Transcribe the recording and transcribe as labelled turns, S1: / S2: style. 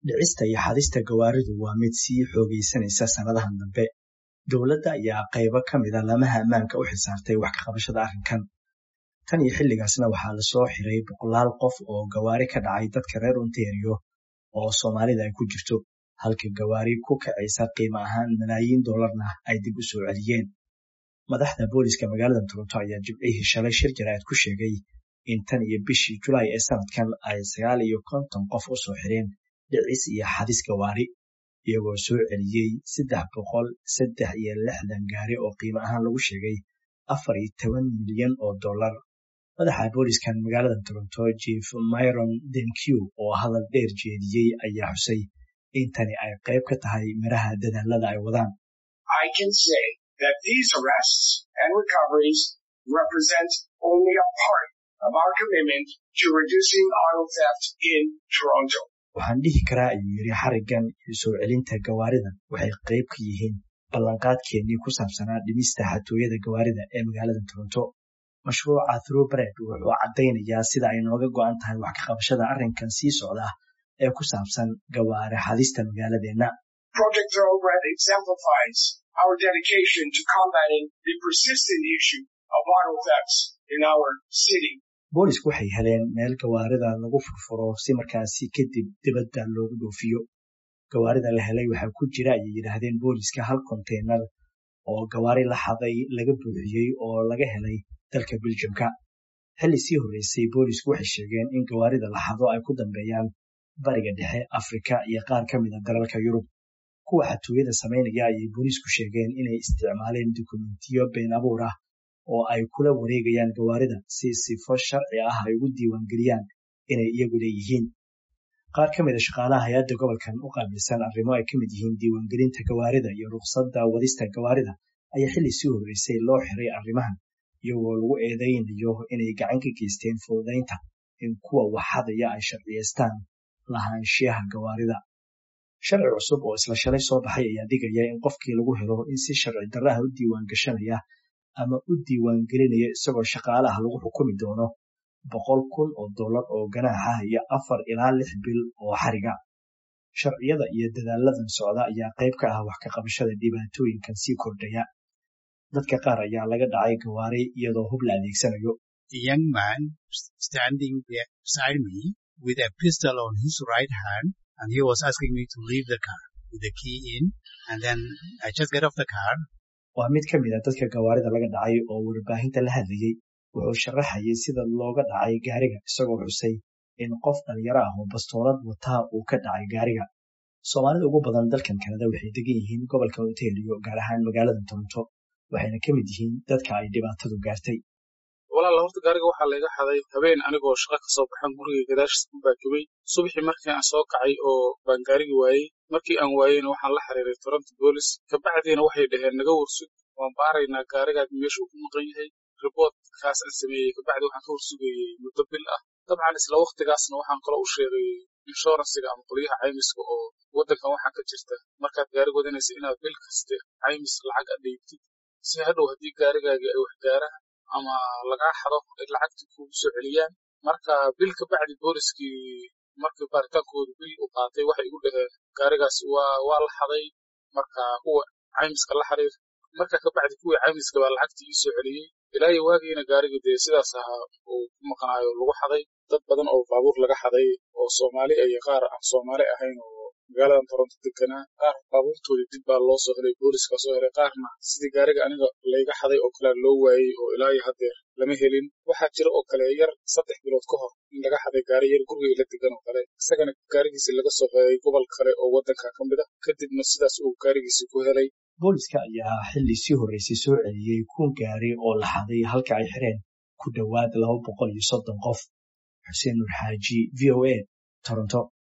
S1: dhicista iyo xadista gawaaridu waa mid sii xoogaysanaysa sannadahan dambe dowladda ayaa qaybo ka mida lamaha ammaanka u xilsaartay wax ka qabashada arrinkan tan iyo xilligaasna waxaa lasoo xiray boqolaal qof oo gawaari ka dhacay dadka reer ontario oo soomaalida ay ku jirto halka gawaari ku kacaysa qiimo ahaan malaayiin dollarna ay dib u soo celiyeen madaxda booliska magaalada toronto ayaa jibcihii shalay shir jaraa'id ku sheegay in tan iyo bishii julaay ee sanadkan ay sagaal iyo konton qof u soo xireen dhicis iyo xadis gawaari iyagoo soo celiyey saddex boqol saddex iyo lixdan gaari oo qiimo ahaan lagu sheegay afar iyo toban milyan oo dollar madaxa booliskan magaalada toronto jief myron denkew oo hadal dheer jeediyey ayaa xusay in tani ay qayb ka tahay miraha dadaalada ay wadaan
S2: that these arrests and recoveries represent only a part of our commitment to reducing auto theft in Toronto.
S1: waxaan dhihi karaa ayuu yidhi xariggan iyo soo celinta gawaaridan waxay qayb ka yihiin ballanqaadkeennii ku saabsanaa dhimista xatooyada gawaarida ee magaalada toronto mashruuca throughbred wuxuu caddaynayaa sida ay nooga go'an tahay wax ka qabashada arrinkan sii socda ee ku saabsan gawaari xadista magaaladeenna
S2: Project Thoroughbred exemplifies our dedication to combating the persistent issue of auto thefts in our city.
S1: boolisku waxay heleen meel gawaarida lagu furfuro si markaasi kadib dibadda loogu dhoofiyo gawaarida la helay waxaa ku jira ayay yidhaahdeen booliska hal konteynar oo gawaari la xaday laga buuxiyey oo laga helay dalka beljumka xilli sii horreysay boolisku waxay sheegeen in gawaarida la xado ay ku dambeeyaan bariga dhexe afrika iyo qaar ka mid a dalalka yurub kuwa xatooyada samaynaya ayay booliisku sheegeen inay isticmaaleen dukumentiyo been abuur ah oo ay kula wareegayaan gawaarida si sifo sharci ah ay ugu diiwaangeliyaan inay iyagu leeyihiin qaar ka mid a shaqaalaha hay-adda gobolkan u qaabilsan arrimo ay ka mid yihiin diiwaangelinta gawaarida iyo rukhsadda wadista gawaarida ayaa xilli sii horreysay loo xiray arrimahan iyagoo lagu eedaynayo inay gacan ka geysteen fududaynta in kuwa waxadaya ay sharciyeystaan lahaanshiyaha gawaarida sharci cusub oo isla shalay soo baxay ayaa dhigaya in qofkii lagu helo in si sharci darraha u diiwaan gashanaya ama u diiwaan gelinaya isagoo shaqaalaha lagu xukumi doono boqol kun oo dollar oo ganaaxa iyo afar ilaa lix bil oo xariga sharciyada iyo dadaaladan socda ayaa qayb ka ah wax ka qabashada dhibaatooyinkan sii kordhaya dadka qaar ayaa laga dhacay gawaari iyadoo hub la adeegsanayo
S3: A young man standing beside me with a pistol on his right hand and he was asking me to leave the car with the key in and then I just get off the car
S1: waa mid ka mid a dadka gawaarida laga dhacay oo warbaahinta la hadlayey wuxuu sharaxayay sida looga dhacay gaariga isagoo xusay in qof dhalinyaro ah oo bastoolad wataa uu ka dhacay gaariga soomaalida ugu badan dalkan kanada waxay degan yihiin gobolka ontario gaar ahaan magaalada toronto waxayna ka mid yihiin dadka ay dhibaatadu gaartay
S4: walaala horta gaariga waxaa layga xaday habeen anigoo shaqa kasoo baxan guriga gadaashiisa ku baakibay subaxii markii aan soo kacay oo baan gaarigi waayey markii aan waayeyna waxaan la xiriiray toronto boolis kabacdiina waxay dhaheen naga warsug waan baaraynaa gaarigaad meesha uu ku maqan yahay riboortkaas aan sameeyey kabacdi waxaan ka warsugayey muddo bil ah dabcan isla waktigaasna waxaan kaloo u sheegay inshuransiga ama qolyaha caymiska oo waddankan waxaa ka jirta markaad gaari wadanaysa inaad bil kaste caymis lacag adheybtid si hadhow haddii gaarigaagii ay wax gaaraan ama lagaa xado ay lacagtii kugu soo celiyaan marka bil ka bacdi booliskii markii baaritaankoodu bil u qaatay waxay igu dhaheen gaarigaasi waa waa la xaday marka kuwa caymiska la xiriir marka ka bacdi kuwii caymiska baa lacagtii ii soo celiyey ilaa iyo waagiina gaarigii dee sidaas ahaa uu ku maqnaayo lagu xaday dad badan oo baabuur laga xaday oo soomaali iyo qaar aan soomaali ahayn oo magaaladan toronto deganaa qaar baabuurtoodii dib baa loo soo helay booliska soo helay qaarna sidii gaariga aniga layga xaday oo kalea loo waayey oo ilaa iyo haddeer lama helin waxaa jira oo kale yar saddex bilood ka hor in laga xaday gaari yar gurigay la degan oo kale isagana gaarigiisi laga soo helay gobol kale oo waddanka ka mid ah kadibna sidaas uu gaarigiisi ku helay
S1: booliska ayaa xilli sii horreysay soo celiyey kun gaari oo la xaday halka ay xireen ku dhowaad laba boqol iyo soddon qof xuseen nur xaaji v o a toronto